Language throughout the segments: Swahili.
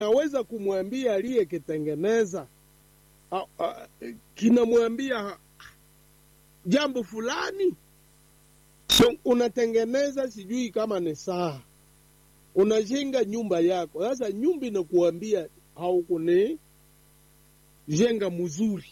kinaweza kumwambia aliyekitengeneza, kinamwambia jambo fulani. So, unatengeneza sijui kama ni saa, unajenga nyumba yako. Sasa nyumba inakuambia haukuni jenga mzuri.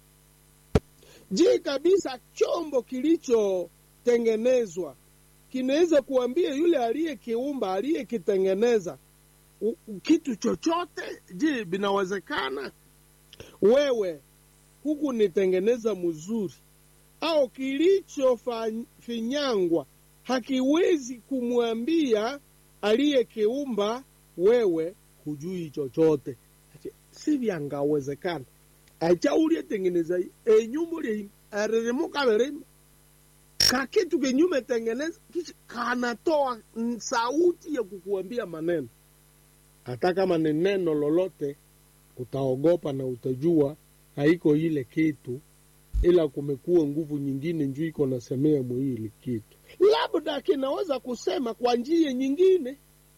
Je, kabisa chombo kilichotengenezwa kinaweza kuambia yule aliyekiumba aliyekitengeneza kitu chochote? Je, binawezekana? Wewe huku nitengeneza mzuri au kilichofinyangwa hakiwezi kumwambia aliyekiumba wewe hujui chochote. Si vyangawezekana acha ulietengeneza enyumba uli aririmuka verima kakitu kenyume tengeneza kichi kanatoa sauti ya kukuambia maneno. Hata kama ni neno lolote, utaogopa na utajua haiko ile kitu, ila kumekuwa nguvu nyingine njuu iko nasemea mwili kitu, labda kinaweza kusema kwa njia nyingine.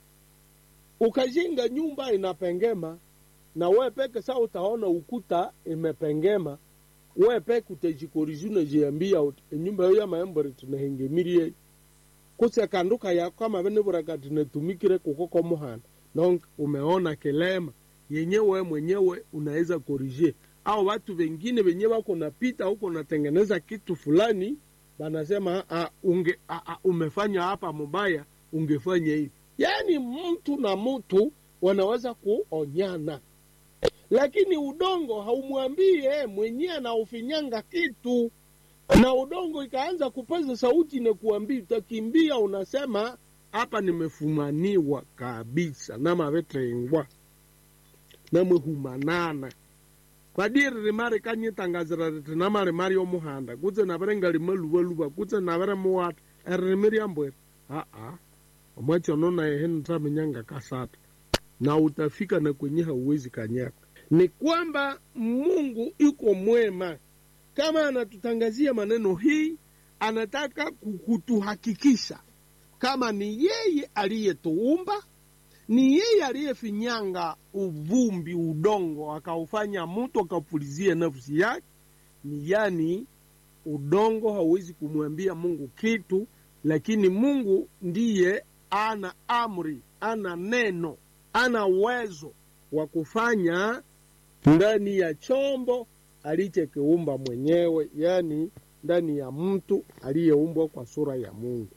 Ukajenga nyumba inapengema na we peke saa utaona ukuta imepengema, we peke utajikorizi unajiambia enyumba yo ya maembore tunahengemirie kuse kanduka ya kama vene buraka tunatumikire kukoko muhana donc umeona kilema yenyewe mwenyewe unaweza korije, au watu wengine wenye wako napita huko natengeneza kitu fulani, banasema a, unge, a, a, umefanya hapa mubaya, ungefanya hivi. Yani mtu na mtu wanaweza kuonyana lakini udongo haumwambie mwenyewe anaufinyanga kitu, na udongo ikaanza kupaza sauti na kuambia, utakimbia unasema hapa nimefumaniwa kabisa namavetengwa namwehumanana kwadiri rimari kanyitangazira riti namari mari omuhanda kutse navere ngalimaluvaluva kutse navere muwata eririmi ryambweri aa omwachono nayehe nitamenyanga kasata na utafika na kwenye hauwezi kanyaka ni kwamba Mungu yuko mwema. Kama anatutangazia maneno hii, anataka kutuhakikisha kama ni yeye aliyetuumba, ni yeye aliyefinyanga uvumbi, udongo, akaufanya mtu akapulizia nafsi yake. Ni yani udongo hauwezi kumwambia Mungu kitu, lakini Mungu ndiye ana amri, ana neno, ana uwezo wa kufanya ndani ya chombo alichokiumba mwenyewe, yaani ndani ya mtu aliyeumbwa kwa sura ya Mungu.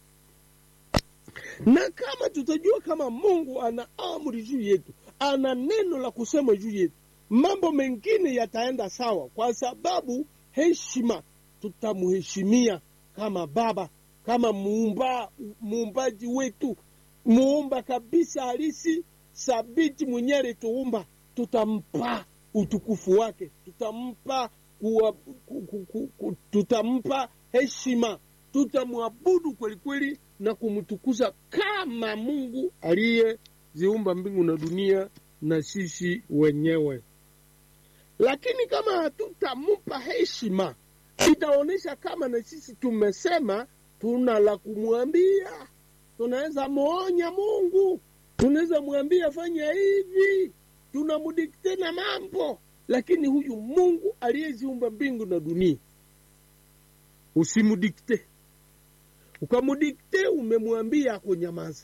Na kama tutajua kama Mungu ana amri juu yetu, ana neno la kusema juu yetu, mambo mengine yataenda sawa, kwa sababu heshima, tutamheshimia kama Baba, kama muumba, muumbaji wetu, muumba kabisa halisi sabiti mwenye alituumba, tutampa utukufu wake, tutampa kuwa, ku, ku, ku, ku, tutampa heshima, tutamwabudu kweli kweli na kumtukuza kama Mungu aliyeziumba mbingu na dunia na sisi wenyewe. Lakini kama hatutampa heshima, itaonyesha kama na sisi tumesema tuna la kumwambia. Tunaweza muonya Mungu tunaweza mwambia fanya hivi, tunamudikte na mambo, lakini huyu Mungu aliyeziumba mbingu na dunia usimudikte. Ukamudikte, umemwambia akunyamaze.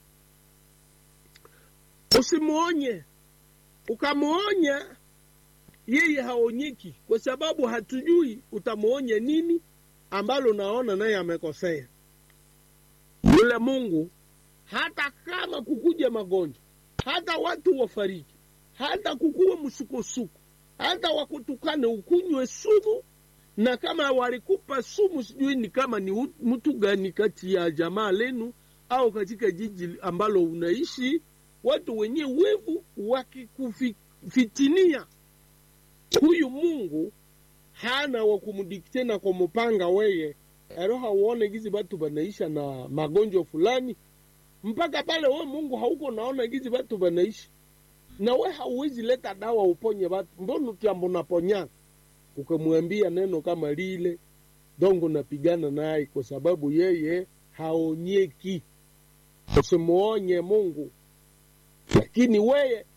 Usimwonye, ukamwonya yeye haonyeki, kwa sababu hatujui utamwonya nini ambalo naona naye amekosea. Yule Mungu hata kama kukuja magonjwa, hata watu wafariki, hata kukuwe msukosuko, hata wakutukane ukunywe sumu, na kama walikupa sumu, sijui ni kama ni mtu gani kati ya jamaa lenu au katika jiji ambalo unaishi, watu wenye wevu wakikufitinia, huyu Mungu hana wa kumdikte na kumupanga weye ero hauone gizi batu banaisha na magonjwa fulani mpaka pale we Mungu hauko naona gizi batu banaishi na we hauwezi leta dawa uponye batu, mbona kiambo naponyana? Ukamwambia neno kama lile dongo, napigana naye kwa sababu yeye haonyeki. Usimuonye Mungu lakini weye